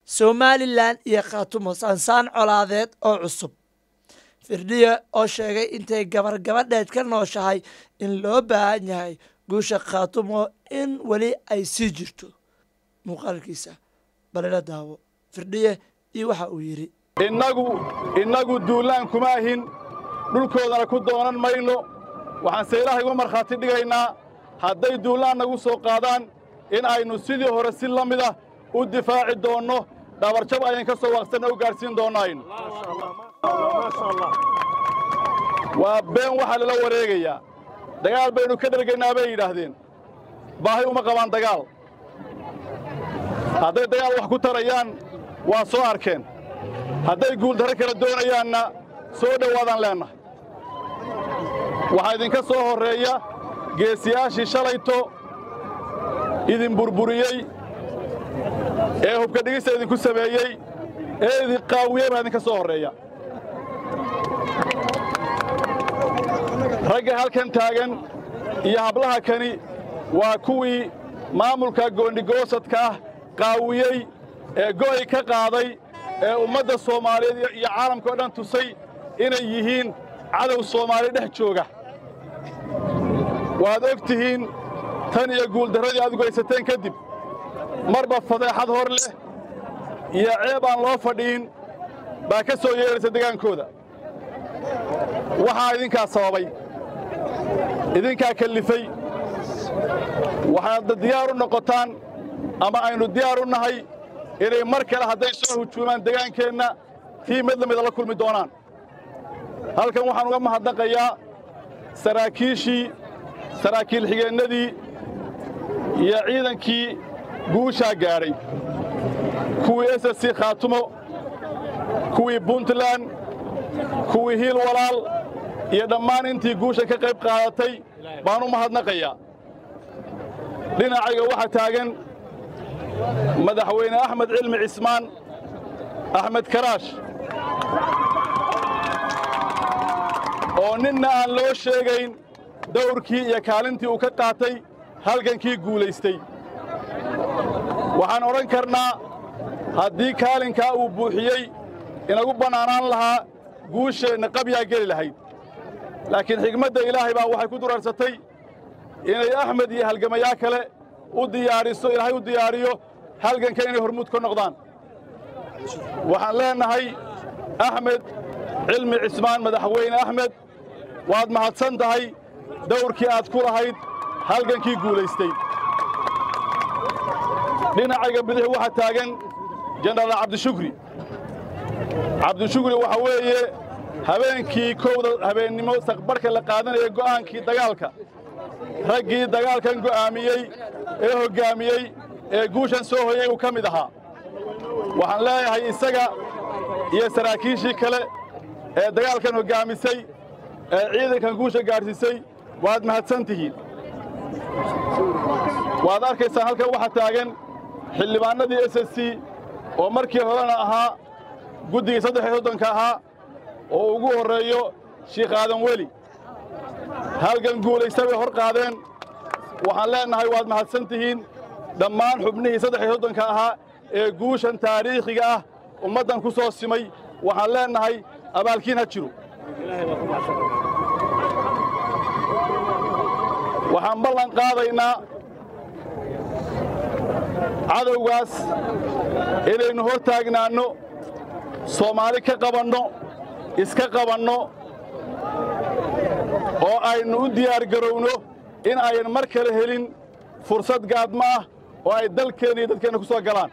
somalilan iyo khaatumo saansaan colaadeed oo cusub firdhiye oo sheegay intay gabar gabadheed ka nooshahay in loo baahan yahay guusha khaatumo in weli ay sii jirto muuqaalkiisa balila daawo firdhiye iyo waxa uu yidhi innagu innagu duulaan kuma ahin dhulkoodana ku doonan mayno waxaanse ilaahay uga markhaati dhigaynaa hadday duulaan nagu soo qaadaan in aynu sidii hore si la mida u difaaci doonno dhabarjab ayan ka soo waaqsanna u gaadhsiin doonno aynu waa been waxaa lala wareegayaa dagaal baynu ka dhergaynaa bay yidhaahdeen baahi uma qabaan dagaal hadday dagaal wax ku tarayaan waa soo arkeen hadday guuldarro kala doonayaanna soo dhowaadaan leennahay waxaa idinka soo horreeya geesiyaashii shalayto idin burburiyey ee hubka dhigista idinku sameeyey ee idin qaawiyey baa idinka soo horreeya ragga halkan taagan iyo hablaha kani waa kuwii maamulka goondhigoosadka ah qaawiyey ee go'ay ka qaaday ee ummadda soomaaliyeed iyo caalamka o dhan tusay inay yihiin cadow soomaali dhex jooga waad og tihiin tan iyo guuldarradii aad geysateen kadib marba fadeexad hor leh iyo ceeb aan loo fadhiin baa ka soo yeedhaysa degaankooda waxaa idinkaa sababay idinkaa kellifay waxaad diyaar u noqotaan ama aynu diyaar u nahay inay mar kale hadday soo hujuumaan degaankeenna tii mid la mida la kulmi doonaan halkan waxaan uga mahadnaqayaa saraakiishii saraakiil xigeennadii iyo ciidankii guushaa gaadhay kuwii s s c khaatumo kuwii puntland kuwii hiil walaal iyo dhammaan intii guusha ka qayb qaadatay baan u mahadnaqayaa dhinacayga waxaa taagan madaxweyne axmed cilmi cismaan axmed karaash oo ninna aan loo sheegayn dawrkii iyo kaalintii uu ka qaatay halgankii guulaystay waxaan odhan karnaa haddii kaalinkaa uu buuxiyey inagu bannaanaan lahaa guusheenna qabyaa geli lahayd laakiin xigmadda ilaahay baa waxay ku durarsatay inay axmed iyo halgamayaa kale u diyaariso ilaahay u diyaariyo halganka inay hormuud ka noqdaan waxaan leennahay axmed cilmi cismaan madaxweyne axmed waad mahadsan tahay dawrkii aad ku lahayd halgankii guulaystay dhinacayga bidix waxaa taagan jenaraal cabdishukri cabdishukri waxa weeye habeenkii kowda habeennimo saqbarhka la qaadanaya go'aankii dagaalka raggii dagaalkan go'aamiyey ee hoggaamiyey ee guushan soo hoyay uu ka mid ahaa waxaan leeyahay isaga iyo saraakiishii kale ee dagaalkan hoggaamisay ee ciidankan guusha gaadhsiisay waad mahadsan tihiin waad arkaysaan halkan waxaa taagan xildhibaannadii s s c oo markii horena ahaa guddigii saddex iyo soddonka ahaa oo ugu horreeyo shiikh aadan weli halgan guulaysta bay hor qaadeen waxaan leennahay waad mahadsan tihiin dhammaan xubnihii saddex iyo soddonka ahaa ee guushan taariikhiga ah ummaddan ku soo simay waxaan leennahay abaalkiin ha jiro waxaan ballan qaadaynaa cadowgaas inaynu hor taagnaanno soomaali ka qabanno iska qabanno oo aynu u diyaargarowno in ayan mar kale helin fursad gaadmo ah oo ay dalkeenna iyo dadkeenna ku soo galaan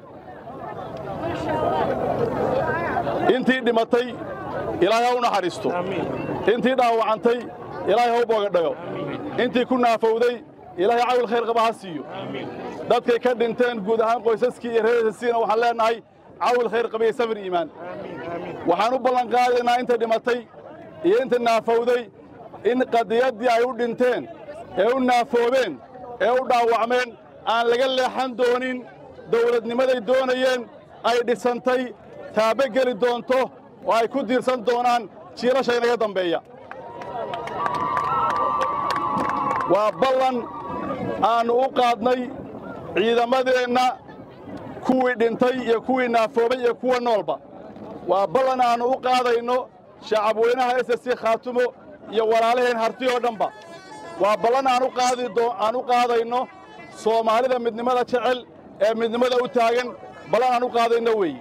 intii dhimatay ilaahay ha u naxariisto intii dhaawacantay ilaahay ha u boogadhayo intii ku naafowday ilaahay cawil khayr qaba ha siiyo dadkay ka dhinteen guud ahaan qoysaskii iyo reersiina waxaan leennahay cawil khayr qabiya sabir iimaan waxaan u ballan qaadaynaa inta dhimatay iyo inta naafowday in qadiyaddii ay u dhinteen ee u naafoobeen ee u dhaawacmeen aan laga leexan doonin dawladnimaday doonayeen ay dhisantay taabe geli doonto oo ay ku diirsan doonaan jiilasha inaga dambeeya waa ballan aannu u qaadnay ciidamadeenna kuwii dhintay iyo kuwii naafoobay iyo kuwa noolba waa ballan aannu u qaadayno shacabweynaha s c khaatumo iyo walaalaheen harti oo dhanba waa ballan aan u qaadayno soomaalida midnimada jecel ee midnimada u taagan ballan aan u qaadayno weeye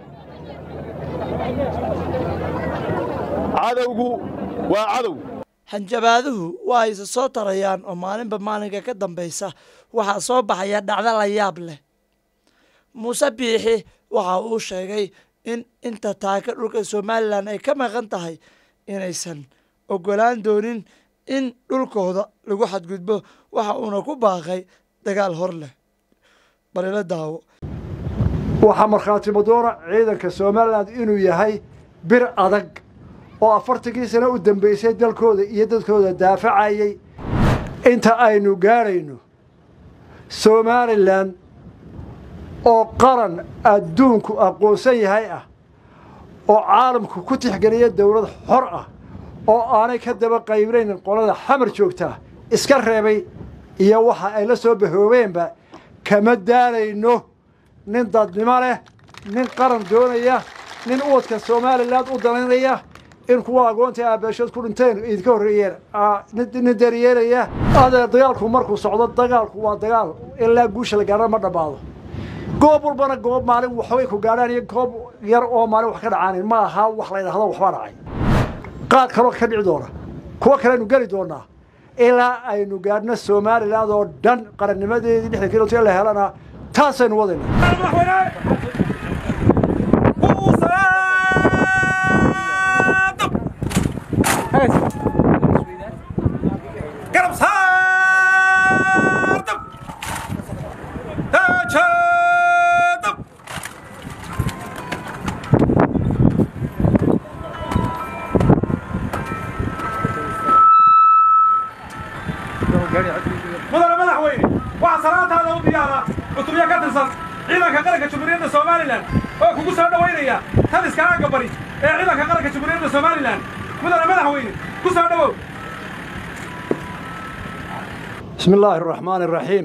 cadowgu waa cadow hanjabaaduhu waa ayse soo tarayaan oo maalinba maalinka ka dambaysa waxaa soo baxaya dhacdo la yaab leh muuse biixi waxa uu sheegay in inta taaka dhulka somalilan ay ka maqan tahay inaysan oggolaan doonin in dhulkooda lagu xadgudbo waxa uuna ku baaqay dagaal hor leh balila daawo waxaa markhaati madoona ciidanka somalilan inuu yahay bir adag oo afartankii sano u dambaysay dalkooda iyo dadkooda daafacayay inta aynu gaadhayno somalilan oo qaran adduunku aqoonsan yahay ah oo caalamku ku tixgeliya dowlad xor ah oo aanay ka daba qaybnaynin qolada xamar joogtaa iska reebay iyo waxa ay la soo bahoobeenba kama daalayno nin dadnimo leh nin qaran doonaya nin uwadka somalilan u danaynaya in kuwa agoonta aabeeshood ku dhinteen idinka horreeyeen nin daryeelaya adeer dagaalku markuu socdo dagaalku waa dagaal ilaa guusha la gaarana ma dhammaado goob walbana goob maalin waxbay ku gaadhaan iyo goob yar oo maalin wax ka dhacaanin ma aha wax la ydhahdo waxbaa dhacay qaad kaloo ka dhici doona kuwo kaleaynu geli doonaa ilaa aynu gaadhno somalilan oo dhan qarannimadeedii lixdan kilomitr la helana taasaynu wadayna mudane madaxweyne waxaa salaantaada u diyaara cutubyo ka tirsan ciidanka qaranka jamhuuriyadda somalilan oo kugu soo dhowaynaya taliska aagga bari ee ciidanka qaranka jamhuuriyadda somalilan mudane madaxweyne ku soo dhowow bismi illaahi araxmaani araxiim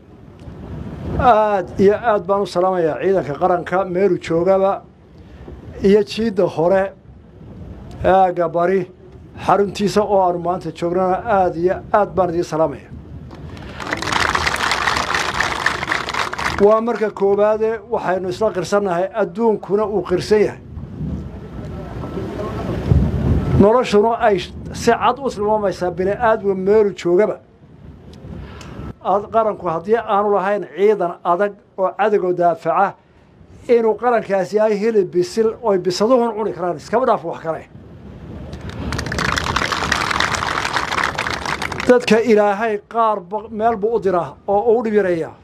aad iyo aad baan u salaamayaa ciidanka qaranka meelu joogaba iyo jiidda hore aagga bari xaruntiisa oo aanu maanta joognana aad iyo aad baan idiin salaamaya waa marka koowaade waxaynu isla qirsannahay adduunkuna uu qirsan yahay noloshuna ay si cad u tilmaamaysaa bini aadmiga meelu joogaba qaranku haddii aanu lahayn ciidan adag oo cadowga daafaca inuu qarankaasi yahay hilib bisil oy bisaduhun cuni karaan iskaba dhaaf wax kale dadka ilaahay qaar meel buu u diraa oo uu dhib yareeyaa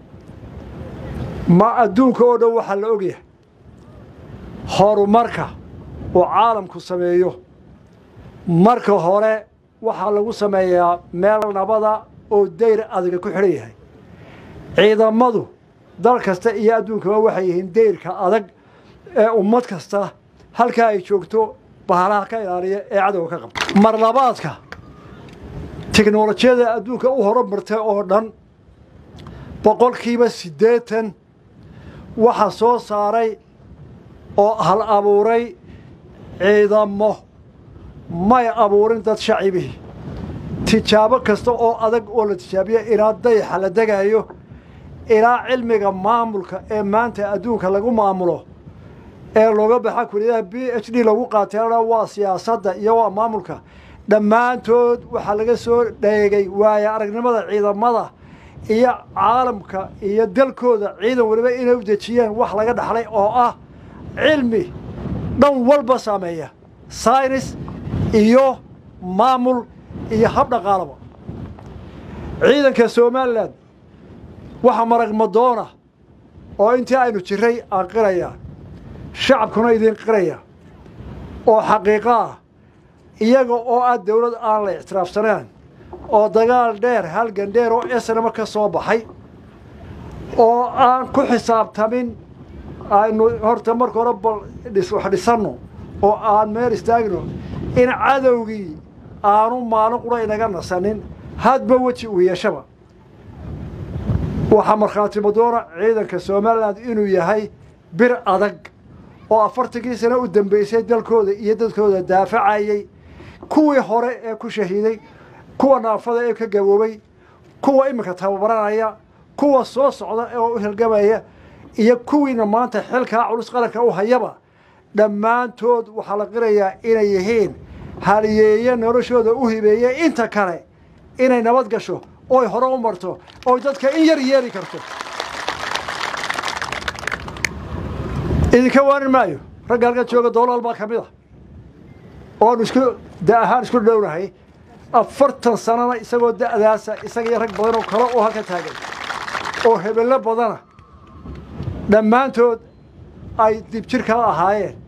ma adduunka oo dhan waxaa la ogyahay horumarka uu caalamku sameeyo marka hore waxaa lagu sameeyaa meel nabada oo dayr adaga ku xidhan yahay ciidamadu dal kasta iyo adduunkaba waxay yihiin dayrka adag ee ummad kasta halkaa ay joogto bahalaha ka ilaaliya ee cadowga ka qabta mar labaadka tiknolojiyada adduunka u horumartay oo dhan boqolkiiba siddeetan waxaa soo saaray oo hal abuuray ciidamo may abuurin dad shacibihii tijaabo kasta oo adag oo la tijaabiya ilaa dayaxa la degaayo ilaa cilmiga maamulka ee maanta adduunka lagu maamulo ee looga baxa kuliyadaha b h d lagu qaateenna waa siyaasadda iyo waa maamulka dhammaantood waxaa laga soo dheegay waaya aragnimada ciidamada iyo caalamka iyo dalkooda ciidan weliba inay u dejiyeen wax laga dhaxlay oo ah cilmi dhan walba saameeya saynis iyo maamul iyo hab dhaqaalaba ciidanka somalilan waxaa marag madoona oo intii aynu jiray aan qiraya shacabkuna idin qiraya oo xaqiiqo ah iyaga oo ah dawlad aan la ictiraafsaneen oo dagaal dheer halgan dheer oo esnama ka soo baxay oo aan ku xisaabtamin aynu horta marka hore bal wax dhisanno oo aan meel istaagno in cadowgii aanu maalin qura inaga nasanin hadba weji uu yeeshaba waxaa markhaatimo doona ciidanka somalilan inuu yahay bir adag oo afartankii sano u dambeysay dalkooda iyo dadkooda daafacayey kuwii hore ee ku shahiiday kuwa naafada ee ka gaboobay kuwa iminka tababaranaya kuwa soo socda ee u hirgamaya iyo kuwiina maanta xilkaa culus qaranka u hayaba dhammaantood waxaa la qirayaa inay yihiin haliyeeye noloshooda u hibeeye inta kale inay nabad gasho oy hore u marto oy dadka in yar yeeli karto idinka waanin maayo ragga halkan jooga doolaal baa ka mid a oonu isku da ahaan isku dhownahay afartan sanana isagoo da'daasa isaga iyo rag badan oo kale oo halka taagan oo hebello badana dhammaantood ay dib jir kala ahaayeen